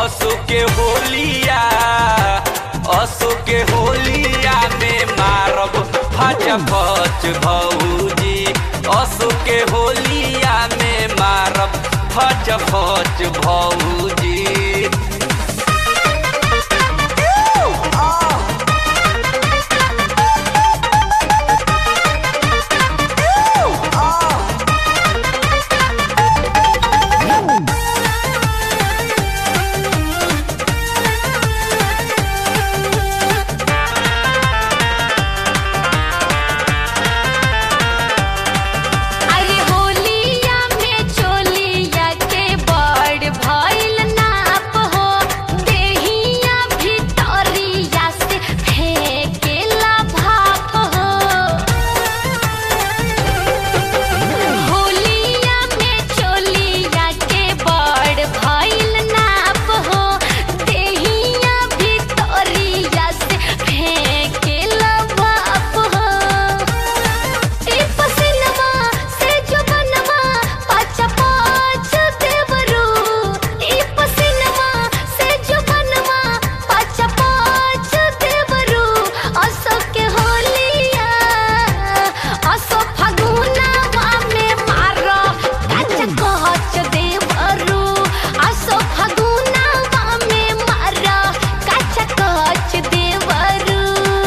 असो के होलिया असो के होलिया में मारब फच फच भौजी असो के होलिया में मारब फच फच भौजी अरे होलिया में चोलिया के बड़ भइल नाप हो देहिया भितरिया से फेंकेला भाप हो होलिया में चोलिया के बड़ भइल नाप हो देहिया भितरिया से फेंकेला भाप हो ई पसिनवा से जो बनवा पाँच पाँच देवरू ई पसिनवा से जो बनवा पाँच पाँच देवरू असो के होलिया असो फगुनवा में मारो कच कच देवरू असो फगुनवा में मारो कच कच देवरू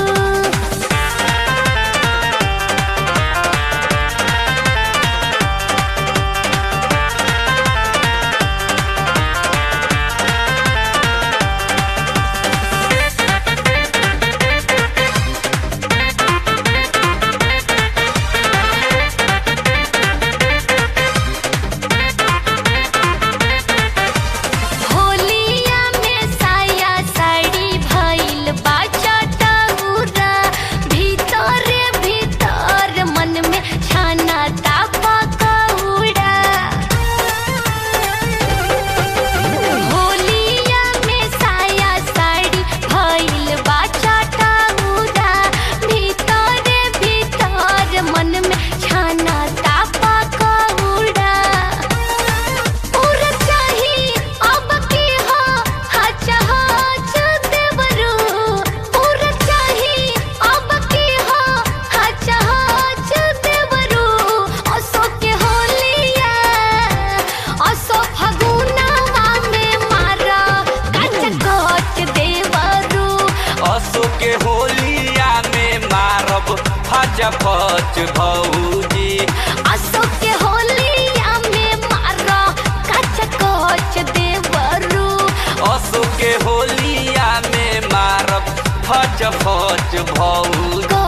होलिया में साया साड़ी भइल बाचा टउरा भीतरे भीतर मन में छाना तापा कौड़ा होलिया में साया साड़ी भइल बाचा टउरा भीतरे भीतर मन में छाना तापा कौड़ा उर चाही अब की हो हच हच देवरू उर चाही अब की हो हच हच देवरू असो के होलिया असो फगुनवा में मारा कच कच देवरू असो के होलिया में मारब फच फच भौजी असो के होलिया में मारा कच कच देवरू असो के होलिया में मारब फच फच भौजी